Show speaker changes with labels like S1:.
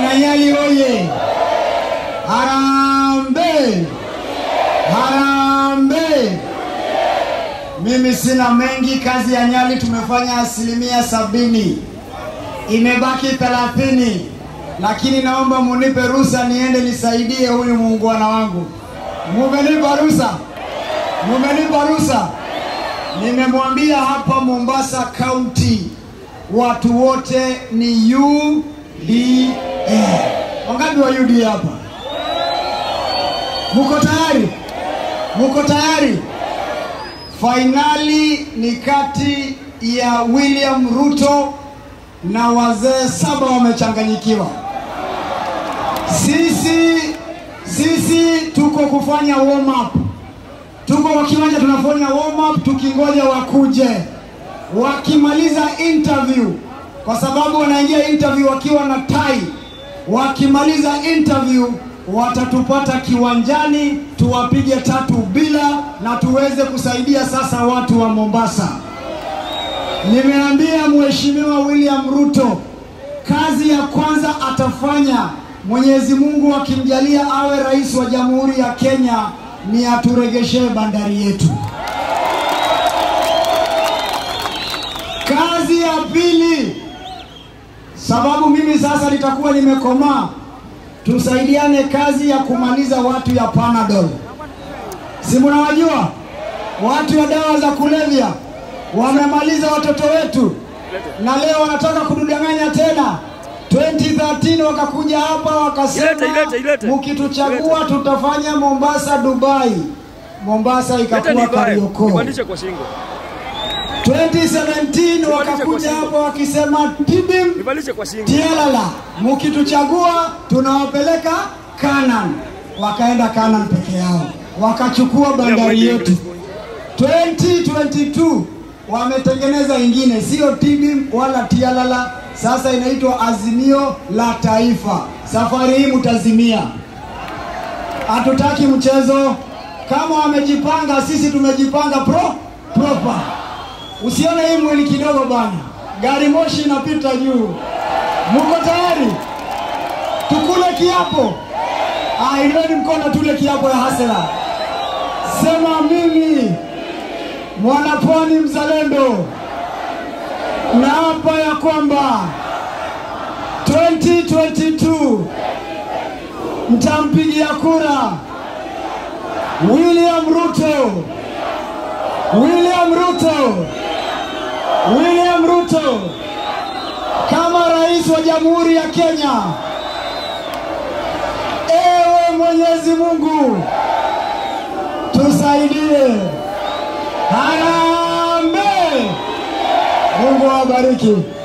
S1: Wananyali oye! Harambe! Harambe! Mimi sina mengi. Kazi ya Nyali tumefanya asilimia sabini, imebaki thelathini, lakini naomba munipe ruhusa niende nisaidie huyu muungwana wangu. Mumenipa ruhusa? Mumenipa ruhusa? Nimemwambia hapa Mombasa County watu wote ni UDA. Wangapi wa UDA hapa? Muko tayari? Muko tayari? Fainali ni kati ya William Ruto na wazee saba wamechanganyikiwa. Sisi sisi tuko kufanya warm up, tuko kwa kiwanja tunafanya warm up tukingoja wakuje. Wakimaliza interview, kwa sababu wanaingia interview wakiwa na tai, wakimaliza interview watatupata kiwanjani tuwapige tatu bila na tuweze kusaidia sasa watu wa Mombasa. Nimeambia Mheshimiwa William Ruto kazi ya kwanza atafanya, Mwenyezi Mungu akimjalia awe rais wa Jamhuri ya Kenya, ni aturegeshee bandari yetu. Kazi ya pili, sababu mimi sasa nitakuwa nimekomaa, tusaidiane kazi ya kumaliza watu ya Panadol. Si mnawajua watu ya dawa za kulevya wamemaliza watoto wetu, na leo wanataka kududanganya tena. 2013 wakakuja hapa wakasema,
S2: Ilete, ilete, ilete.
S1: mkituchagua tutafanya Mombasa Dubai. Mombasa
S2: Leta
S1: ikakuwa
S2: nivae,
S1: Kariokoo.
S2: nipandishe kwa shingo.
S1: 2017
S2: kwa
S1: wakakuja
S2: shingo.
S1: hapa wakisema tibim
S2: Nipandishe kwa shingo.
S1: tialala, mkituchagua tunawapeleka Canaan. Wakaenda Canaan peke yao, wakachukua bandari yetu. 2022 wametengeneza ingine, sio tibim wala tialala, sasa inaitwa Azimio la Taifa. Safari hii mtazimia, hatutaki mchezo. Kama wamejipanga, sisi tumejipanga pro proper. Usione hii mwili kidogo bana, gari moshi inapita juu. Muko tayari? Tukule kiapo? Ah, inueni mkono tule kiapo ya hasela. Sema mimi mwanapwani mzalendo naapa ya kwamba 2022 mtampigia kura William Ruto, William Ruto, William Ruto kama rais wa Jamhuri ya Kenya. Ewe Mwenyezi Mungu tusaidie. Harambee! Mungu awabariki.